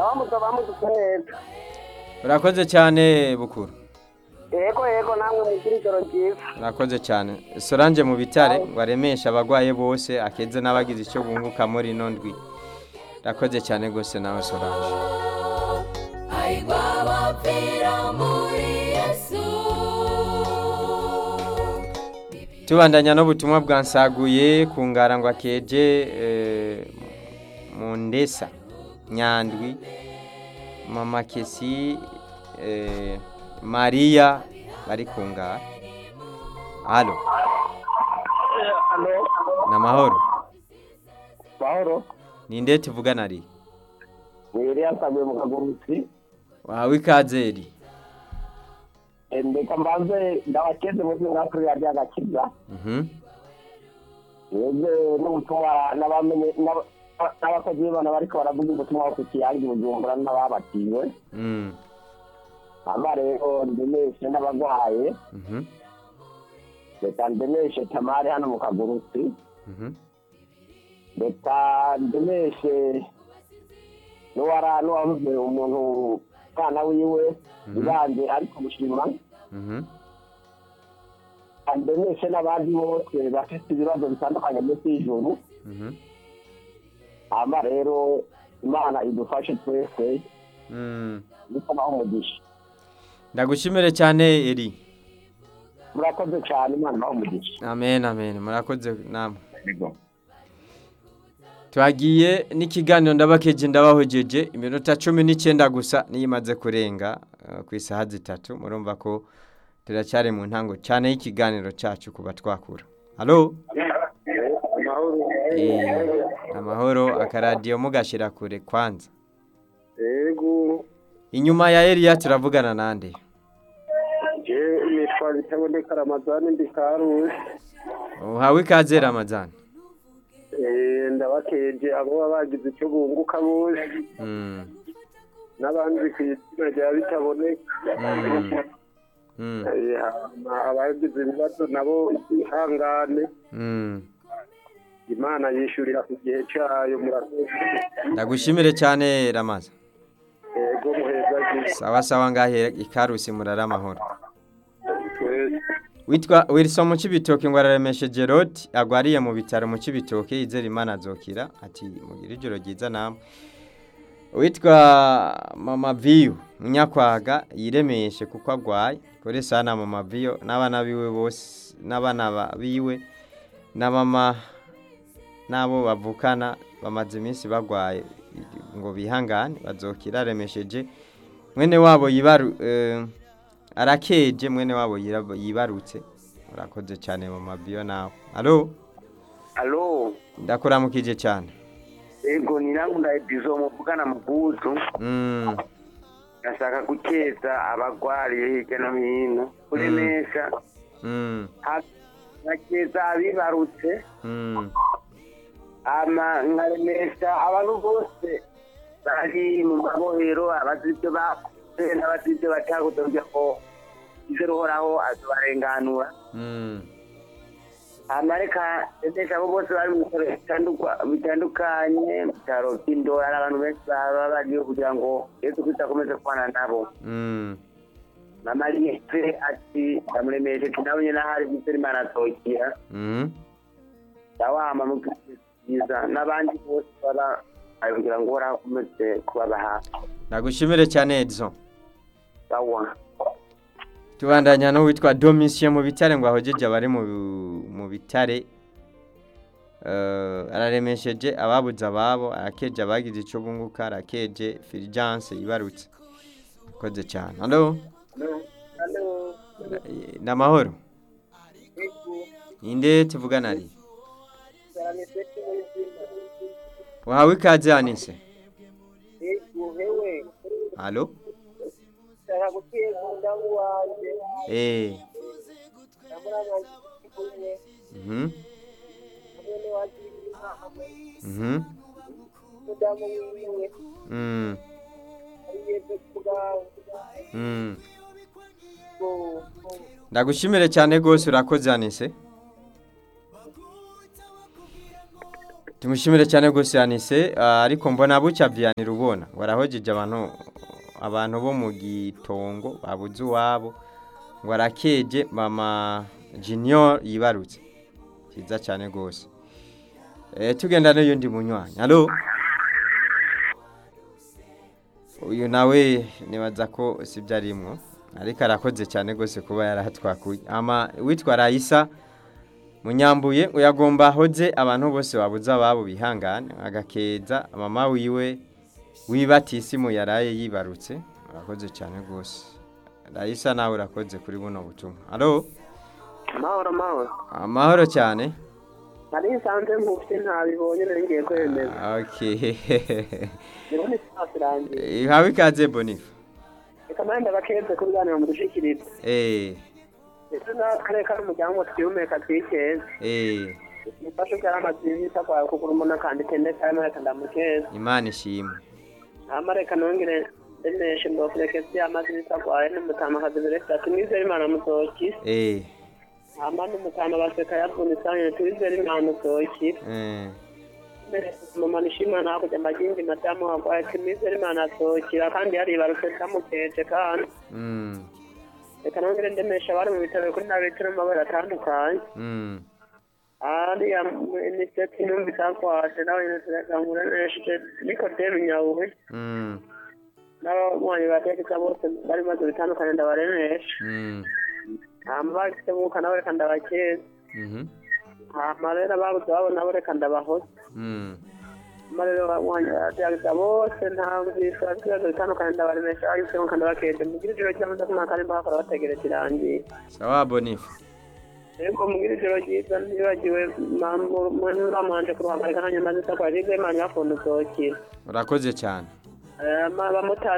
abamutse abamutse neza urakoze cyane bukuru yego yego namwe mugira ijoro ryiza urakoze cyane solange mu bitare ngo aremeshe abagwaye bose akeze n'abagize icyo bunguka muri ino ndwi urakoze cyane rwose nawe solange Aigwa bapfira muri Yesu tubandanya n'ubutumwa bwansaguye ku ngara ngo akeje eh, mu ndesa nyandwi mama kesi eh, mariya bari ku ngara halo alo ni amahoro mahoro ni nde tuvugana ari ni iriya sabuye mu kagurutsi wawe ikazeri ndeka mbanze ndabakeze mu byo kuri radiyo agakiza Mhm. mwebwe n'ubutumwa n'abamenye n'aba- n'abakozi b'imana bariko baravuga ubutumwa ku kiyange bujumbura n'ababatiwe Mm. hama rero ndemeshe n'abagwaye Mhm. reka ndemeshe tamari hano mu kagurutsi Mhm. reka ndemeshe n'uwara n'uwavuze umuntu umwana wiwe Mhm. ibanje ariko mushima Mhm. ndemeshe n'abandi bose bafite ibibazo bitandukanye munsi y'ijuru Mhm. hama rero imana idufashe twese Mm. niko naho umugisha ndagushimire cyane eri murakoze cyane imana naho umugisha amen amen murakoze namwe twagiye n'ikiganiro ndabakeje ndabahojeje iminota cumi n'icyenda gusa niyo imaze kurenga eh, ku isaha zitatu murumva ko turacyari mu ntango cyane y'ikiganiro cyacu kuba twakura halo Eh, amahoro akaradiyo mugashyira kure kwanza yego inyuma ya Eliya turavugana nande je nitwa bitaboneka ramazani ndi karusi uhawe ikaze ramazani ndabakeje abo baba bagize icyo bunguka bose Mm, n'abandi ku izina rya bitaboneka mm, mm, Eh, hama abagize ibibazo nabo ihangane mm. imana yishyurira ku gihe cyayo murakoze ndagushimire cyane ramaza yego muheza gihe sawa sawa ngahe ikarusi murara amahoro twese witwa wilson mu kibitoki ngo araremeshe gerard agwariye mu bitaro mu kibitoki yizera imana azokira ati mugire ijoro ryiza namwe witwa mama viyu munyakwaga yiremeshe kuko agwaye kuri sana mama viyo n'abana biwe bose n'abana ba- biwe na mama n'abo bavukana bamaze iminsi bagwaye ngo bihangane bazokira aremesheje mwene wabo yibaru eh, arakeje mwene wabo yirab- yibarutse urakoze cyane mama viyo nawe alo alo ndakuramukije cyane yego ni nangu ndayidizo muvugana mu bwuzu mm. ndashaka gukeza abagwariye hirya no hino kuremesha Mm. nkakeza abibarutse Mm. ama nkaremesha abantu bose bari mu mabohero abazi ibyo bakoze n'abazi ibyo batakoze kugira ngo ize ruhoraho azobarenganura Mm. hama reka ndemesha abo bose bari mu bitaro bitandukwa- bitandukanye mu bitaro by'indora hari abantu benshi baba bagiye kugira ngo yesu kristo akomeze kubana nabo Mm. mama riyese ati ndamuremeshe ati nawe nyine ahari byitera imana azokira Mm. ndawama mu byiza n'abandi bose baba bari kugira ngo uhoraho akomeze kubaba hafi ndagushimire cyane edison sawa tubandanya n'uwitwa domisiyo mu bitare ngo ahogeje abari mu mu bitare Eh, araremesheje ababuze ababo arakeje abagize icyo bunguka arakeje filijanse yibarutse akoze cyane halo ni amahoro ninde tuvugana ari wahawe ikaze hanise halo eh mhm mhm mm mm ndagushimire cyane rwose urakoze hanise tumushimire cyane gose yanise ah, ariko mbona bucya vyanira ubona ngo arahojeje abantu abantu bo mu gitongo babuze uwabo ngo arakeje mama junior yibarutse cyiza cyane gose eh tugenda n'uyundi munywanyi allo uyu nawe nibaza ko sibyo arimwo ariko arakoze cyane gose kuba yarahatwakuye ama witwa Raisa munyambuye ngo yagomba hoze abantu bose babuze ababo bihangane agakeza mama wiwe wibatisimu yaraye yibarutse urakoze cyane rwose Raisa nawe urakoze kuri buno butumwa allo amahoro amahoro amahoro cyane nari nsanze nkufite ntabibonye nari ngiye kwemeza okay rero ni safi irangiye ihawe ikaze bonifa reka nanjye abakeze kubiganira mu dushikirizo eh ese n'akarere kari umuryango ngo twihumeka twikeze eh mufashe ubwo amazi y'ibisa kwawe kugura umuntu akandika ndetse arimo reka ndamukeze imana ishimwe hama reka nongere ndemeshe ngo furekesi y'amazi y'ibisa kwawe n'umutamakazi beresi ati mwizere imana mutoki eh hama n'umutama baseka yavunitse twizere imana mutoki eh mama nishima hakurya amagindi madamu wagwaye ati mwizere imana atokira kandi yaribarutse kamukeje kandi mm reka nongere ndemeshe abari mu bitaro kuri na bitaro mu mabara atandukanye mm ariya iniseti numvise akwaje nawe ngamuremesheje nikodemu nyabuhe mm n'abanywanyi ba tekisa bose bari maze bitandukanye ndabaremesha mm hama bagise mwuka nabo reka ndabakeza mhm hama rero ababuze babo nabo reka ndabahoza mm hama rero abanywanyi ba tekisa bose ntamvise bafite ibibazo bitandukanye ndabaremesha bagise mwuka ndabakeje mugire ijoro ry'amata kumwaka kandi mbakora bategereje irangiye sawa bonifa Ego mugire ijoro ryiza ntibagiwe mwamanje kuruhagarika nanjye maze isakwa rize imana yafunze utokira urakoze cyane abamotari